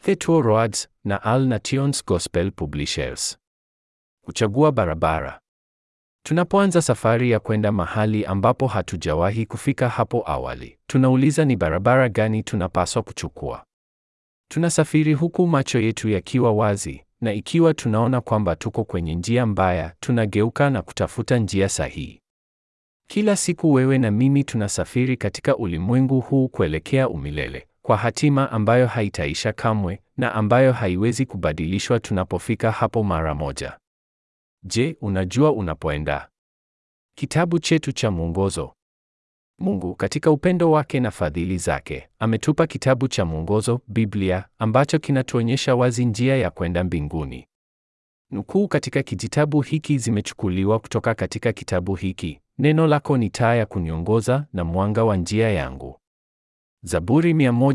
Thetuo Roads na Al Nations Gospel Publishers. Kuchagua barabara. Tunapoanza safari ya kwenda mahali ambapo hatujawahi kufika hapo awali, tunauliza ni barabara gani tunapaswa kuchukua. Tunasafiri huku macho yetu yakiwa wazi, na ikiwa tunaona kwamba tuko kwenye njia mbaya, tunageuka na kutafuta njia sahihi. Kila siku wewe na mimi tunasafiri katika ulimwengu huu kuelekea umilele, kwa hatima ambayo haitaisha kamwe na ambayo haiwezi kubadilishwa tunapofika hapo mara moja. Je, unajua unapoenda? Kitabu chetu cha mwongozo. Mungu katika upendo wake na fadhili zake ametupa kitabu cha mwongozo, Biblia, ambacho kinatuonyesha wazi njia ya kwenda mbinguni. Nukuu katika kijitabu hiki zimechukuliwa kutoka katika kitabu hiki: Neno lako ni taa ya kuniongoza na mwanga wa njia yangu. Zaburi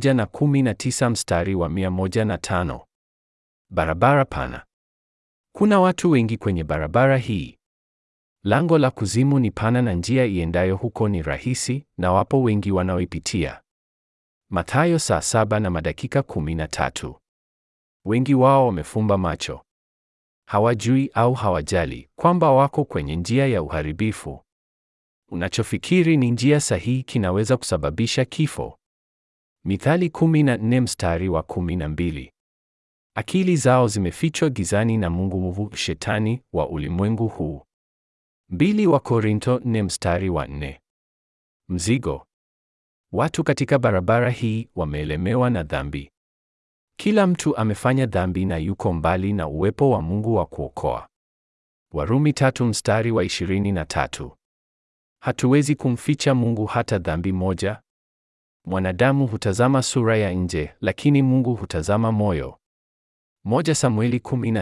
119 mstari wa 105. Barabara pana. Kuna watu wengi kwenye barabara hii. Lango la kuzimu ni pana na njia iendayo huko ni rahisi, na wapo wengi wanaoipitia. Mathayo saa saba na madakika 13. Wengi wao wamefumba macho, hawajui au hawajali kwamba wako kwenye njia ya uharibifu. Unachofikiri ni njia sahihi kinaweza kusababisha kifo. Mithali 14 mstari wa 12. Akili zao zimefichwa gizani na mungu mwovu, shetani wa ulimwengu huu. Mbili wa Korinto 4 mstari wa 4. Mzigo. Watu katika barabara hii wameelemewa na dhambi. Kila mtu amefanya dhambi na yuko mbali na uwepo wa Mungu wa kuokoa. Warumi tatu mstari wa 23. Hatuwezi kumficha Mungu hata dhambi moja. Mwanadamu hutazama sura ya nje, lakini Mungu hutazama moyo. Moja Samueli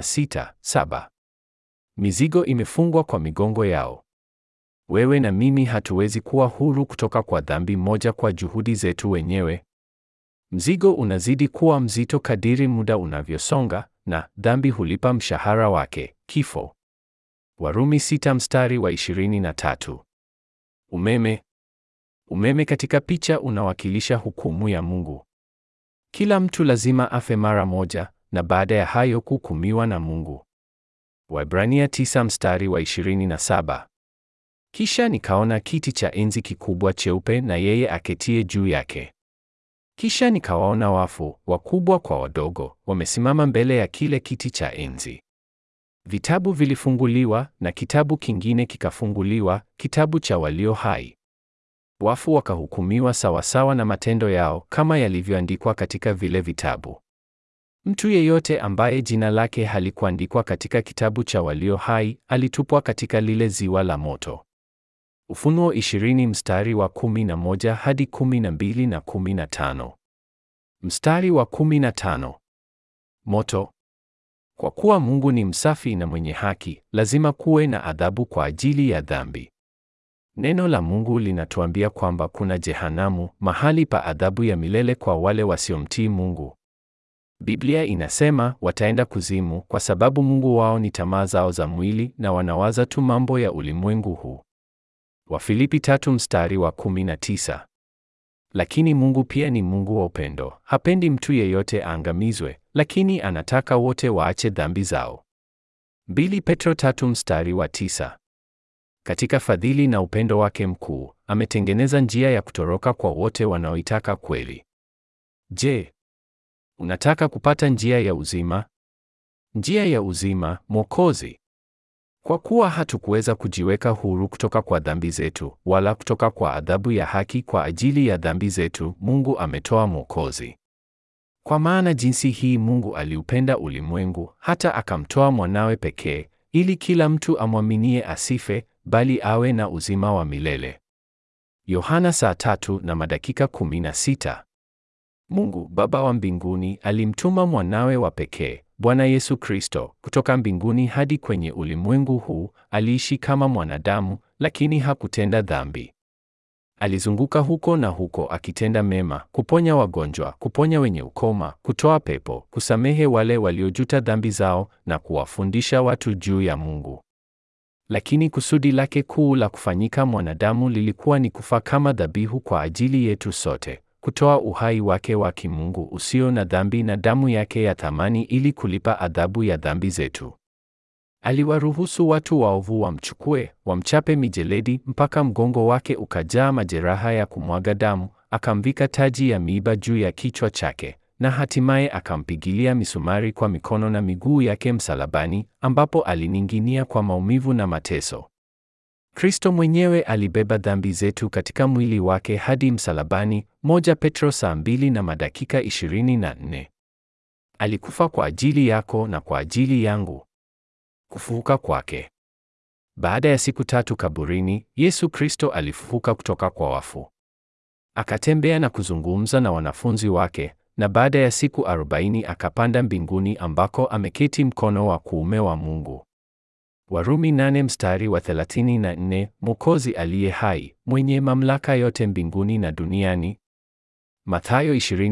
16:7. Mizigo imefungwa kwa migongo yao. Wewe na mimi hatuwezi kuwa huru kutoka kwa dhambi moja kwa juhudi zetu wenyewe. Mzigo unazidi kuwa mzito kadiri muda unavyosonga, na dhambi hulipa mshahara wake, kifo. Warumi sita mstari wa 23. Umeme. Umeme katika picha unawakilisha hukumu ya Mungu. Kila mtu lazima afe mara moja na baada ya hayo kuhukumiwa na Mungu. Waebrania tisa mstari wa 27. Kisha nikaona kiti cha enzi kikubwa cheupe na yeye aketie juu yake. Kisha nikawaona wafu, wakubwa kwa wadogo, wamesimama mbele ya kile kiti cha enzi. Vitabu vilifunguliwa na kitabu kingine kikafunguliwa, kitabu cha walio hai. Wafu wakahukumiwa sawasawa na matendo yao kama yalivyoandikwa katika vile vitabu. Mtu yeyote ambaye jina lake halikuandikwa katika kitabu cha walio hai alitupwa katika lile ziwa la moto. Ufunuo 20 mstari wa 11 hadi 12 na 15. Mstari wa 15. Moto. Kwa kuwa Mungu ni msafi na mwenye haki, lazima kuwe na adhabu kwa ajili ya dhambi. Neno la Mungu linatuambia kwamba kuna jehanamu, mahali pa adhabu ya milele kwa wale wasiomtii Mungu. Biblia inasema wataenda kuzimu kwa sababu Mungu wao ni tamaa zao za mwili na wanawaza tu mambo ya ulimwengu huu. Wafilipi tatu mstari wa 19. Lakini Mungu pia ni Mungu wa upendo, hapendi mtu yeyote aangamizwe, lakini anataka wote waache dhambi zao. Mbili Petro tatu mstari wa tisa. Katika fadhili na upendo wake mkuu, ametengeneza njia ya kutoroka kwa wote wanaoitaka kweli. Je, unataka kupata njia ya uzima? Njia ya uzima, Mwokozi. Kwa kuwa hatukuweza kujiweka huru kutoka kwa dhambi zetu, wala kutoka kwa adhabu ya haki kwa ajili ya dhambi zetu, Mungu ametoa Mwokozi. Kwa maana jinsi hii Mungu aliupenda ulimwengu hata akamtoa mwanawe pekee, ili kila mtu amwaminie asife, bali awe na uzima wa milele. Yohana saa tatu na madakika 16. Mungu Baba wa mbinguni alimtuma mwanawe wa pekee, Bwana Yesu Kristo, kutoka mbinguni hadi kwenye ulimwengu huu, aliishi kama mwanadamu, lakini hakutenda dhambi. Alizunguka huko na huko akitenda mema, kuponya wagonjwa, kuponya wenye ukoma, kutoa pepo, kusamehe wale waliojuta dhambi zao na kuwafundisha watu juu ya Mungu. Lakini kusudi lake kuu la kufanyika mwanadamu lilikuwa ni kufa kama dhabihu kwa ajili yetu sote, kutoa uhai wake wa kimungu usio na dhambi na damu yake ya thamani ili kulipa adhabu ya dhambi zetu. Aliwaruhusu watu waovu wamchukue, wamchape mijeledi mpaka mgongo wake ukajaa majeraha ya kumwaga damu, akamvika taji ya miiba juu ya kichwa chake, na hatimaye akampigilia misumari kwa mikono na miguu yake msalabani, ambapo alining'inia kwa maumivu na mateso. Kristo mwenyewe alibeba dhambi zetu katika mwili wake hadi msalabani. Moja Petro saa mbili na madakika ishirini na nne. Alikufa kwa ajili yako na kwa ajili yangu. Kufufuka kwake. Baada ya siku tatu kaburini, Yesu Kristo alifufuka kutoka kwa wafu. Akatembea na kuzungumza na wanafunzi wake, na baada ya siku arobaini akapanda mbinguni ambako ameketi mkono wa kuume wa Mungu. Warumi nane mstari wa 34, Mwokozi aliye hai, mwenye mamlaka yote mbinguni na duniani. Mathayo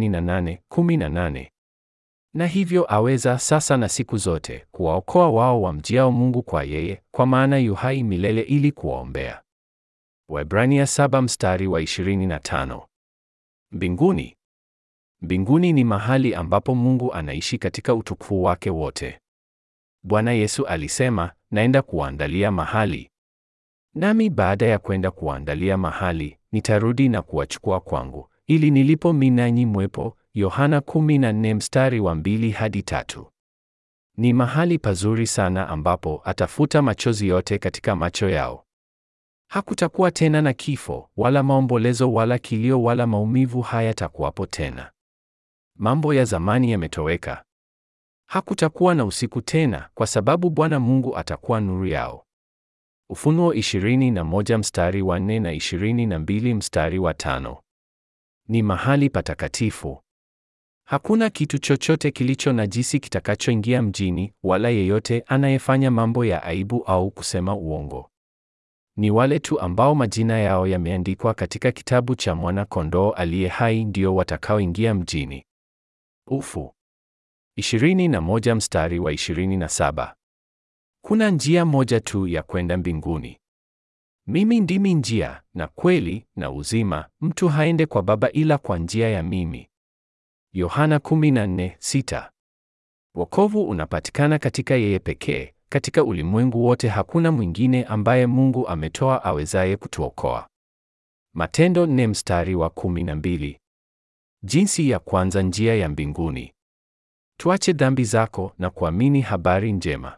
28:18. Na hivyo aweza sasa na siku zote kuwaokoa wao wamjiao Mungu kwa yeye, kwa maana yu hai milele ili kuwaombea. Waebrania saba mstari wa 25. Mbinguni. Mbinguni ni mahali ambapo Mungu anaishi katika utukufu wake wote. Bwana Yesu alisema, naenda kuwaandalia mahali. Nami baada ya kwenda kuwaandalia mahali, nitarudi na kuwachukua kwangu, ili nilipo mimi nanyi mwepo. Yohana 14 mstari wa mbili hadi tatu. Ni mahali pazuri sana ambapo atafuta machozi yote katika macho yao. Hakutakuwa tena na kifo, wala maombolezo, wala kilio, wala maumivu hayatakuwapo tena. Mambo ya zamani yametoweka. Hakutakuwa na usiku tena, kwa sababu Bwana Mungu atakuwa nuru yao. Ufunuo 21 mstari wa 4 na 22 mstari wa tano. Ni mahali patakatifu. Hakuna kitu chochote kilicho najisi kitakachoingia mjini, wala yeyote anayefanya mambo ya aibu au kusema uongo. Ni wale tu ambao majina yao yameandikwa katika kitabu cha Mwana-Kondoo aliye hai ndio watakaoingia mjini. Ufu 21 mstari wa 27. Kuna njia moja tu ya kwenda mbinguni. Mimi ndimi njia na kweli na uzima, mtu haende kwa Baba ila kwa njia ya mimi. Yohana 14:6. Wokovu unapatikana katika yeye pekee. Katika ulimwengu wote hakuna mwingine ambaye Mungu ametoa awezaye kutuokoa. Matendo nne mstari wa 12. Jinsi ya kwanza njia ya mbinguni. Tuache dhambi zako na kuamini habari njema.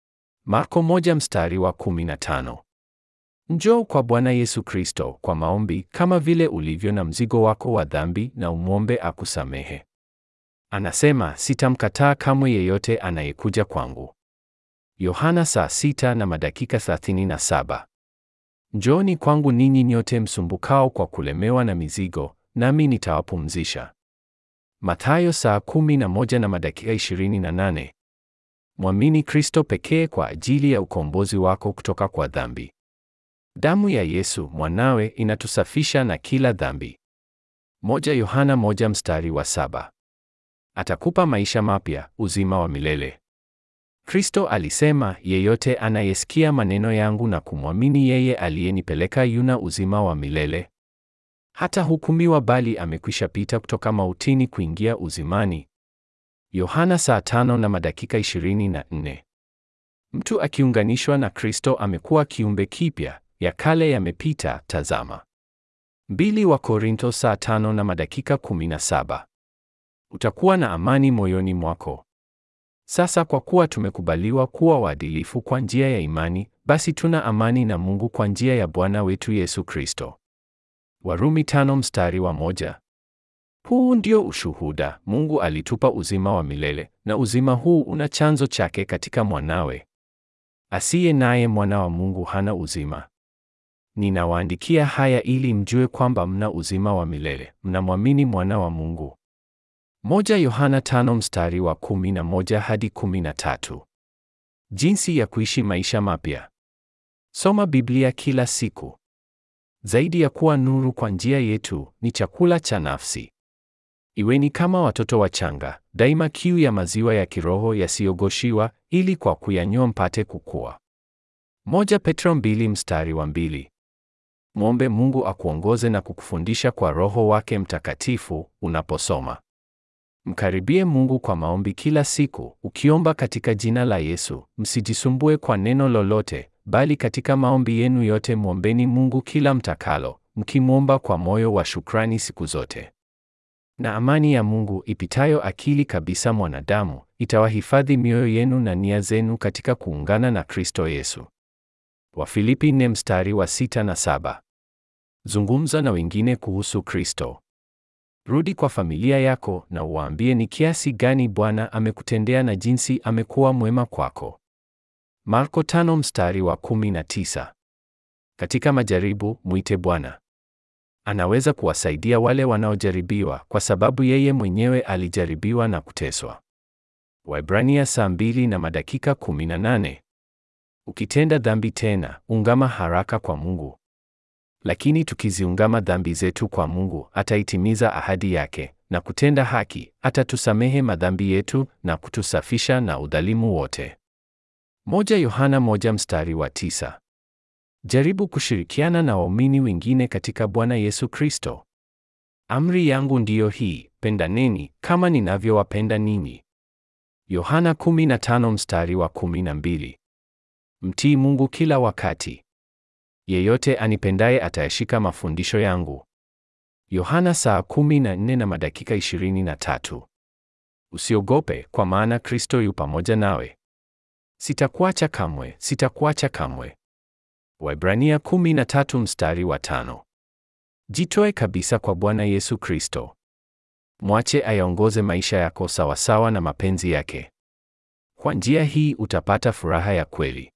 Marko moja mstari wa 15. Njoo kwa Bwana Yesu Kristo kwa maombi kama vile ulivyo na mzigo wako wa dhambi na umwombe akusamehe. Anasema, sitamkataa kamwe yeyote anayekuja kwangu. Yohana saa sita na madakika 37. Njooni kwangu ninyi nyote msumbukao kwa kulemewa na mizigo, nami nitawapumzisha. Mathayo saa kumi na moja na madakika 28. Mwamini Kristo pekee kwa ajili ya ukombozi wako kutoka kwa dhambi. Damu ya Yesu mwanawe inatusafisha na kila dhambi. Moja Yohana moja mstari wa saba. Atakupa maisha mapya, uzima wa milele. Kristo alisema, yeyote anayesikia maneno yangu na kumwamini yeye aliyenipeleka yuna uzima wa milele. Hata hukumiwa bali amekwisha pita kutoka mautini kuingia uzimani. Yohana saa tano na madakika 24. Mtu akiunganishwa na Kristo amekuwa kiumbe kipya, ya kale yamepita, tazama. Mbili wa Korinto saa tano na madakika 17. Utakuwa na amani moyoni mwako. Sasa kwa kuwa tumekubaliwa kuwa waadilifu kwa njia ya imani, basi tuna amani na Mungu kwa njia ya Bwana wetu Yesu Kristo. Warumi tano mstari wa moja. Huu ndio ushuhuda, Mungu alitupa uzima wa milele, na uzima huu una chanzo chake katika mwanawe. Asiye naye mwana wa Mungu hana uzima. Ninawaandikia haya ili mjue kwamba mna uzima wa milele, mnamwamini mwana wa Mungu. Moja Yohana tano mstari wa kumi na moja hadi kumi na tatu. Jinsi ya kuishi maisha mapya. Soma Biblia kila siku. Zaidi ya kuwa nuru kwa njia yetu, ni chakula cha nafsi. Iweni kama watoto wachanga, daima kiu ya maziwa ya kiroho yasiyogoshiwa, ili kwa kuyanywa mpate kukua. Moja Petro mbili mstari wa mbili. Mwombe Mungu akuongoze na kukufundisha kwa Roho wake Mtakatifu unaposoma. Mkaribie Mungu kwa maombi kila siku, ukiomba katika jina la Yesu. Msijisumbue kwa neno lolote, bali katika maombi yenu yote mwombeni Mungu kila mtakalo, mkimwomba kwa moyo wa shukrani siku zote. Na amani ya Mungu ipitayo akili kabisa mwanadamu, itawahifadhi mioyo yenu na nia zenu katika kuungana na Kristo Yesu. Wafilipi nne mstari wa sita na saba. Zungumza na wengine kuhusu Kristo. Rudi kwa familia yako na uwaambie ni kiasi gani Bwana amekutendea na jinsi amekuwa mwema kwako. Marko tano mstari wa kumi na tisa. Katika majaribu, mwite Bwana. Anaweza kuwasaidia wale wanaojaribiwa kwa sababu yeye mwenyewe alijaribiwa na kuteswa. Waebrania saa mbili na madakika kumi na nane. Ukitenda dhambi tena, ungama haraka kwa Mungu. Lakini tukiziungama dhambi zetu kwa Mungu, ataitimiza ahadi yake na kutenda haki, atatusamehe madhambi yetu na kutusafisha na udhalimu wote. Moja Yohana moja mstari wa tisa. Jaribu kushirikiana na waumini wengine katika Bwana Yesu Kristo. Amri yangu ndiyo hii, pendaneni kama ninavyowapenda ninyi. Yohana 15 mstari wa 12. Mtii Mungu kila wakati. Yeyote anipendaye atayashika mafundisho yangu. Yohana saa 14 na madakika 23. Usiogope kwa maana Kristo yu pamoja nawe. Sitakuacha kamwe, sitakuacha kamwe. Waebrania 13 mstari wa tano. Jitoe kabisa kwa Bwana Yesu Kristo. Mwache ayaongoze maisha yako sawasawa na mapenzi yake. Kwa njia hii utapata furaha ya kweli.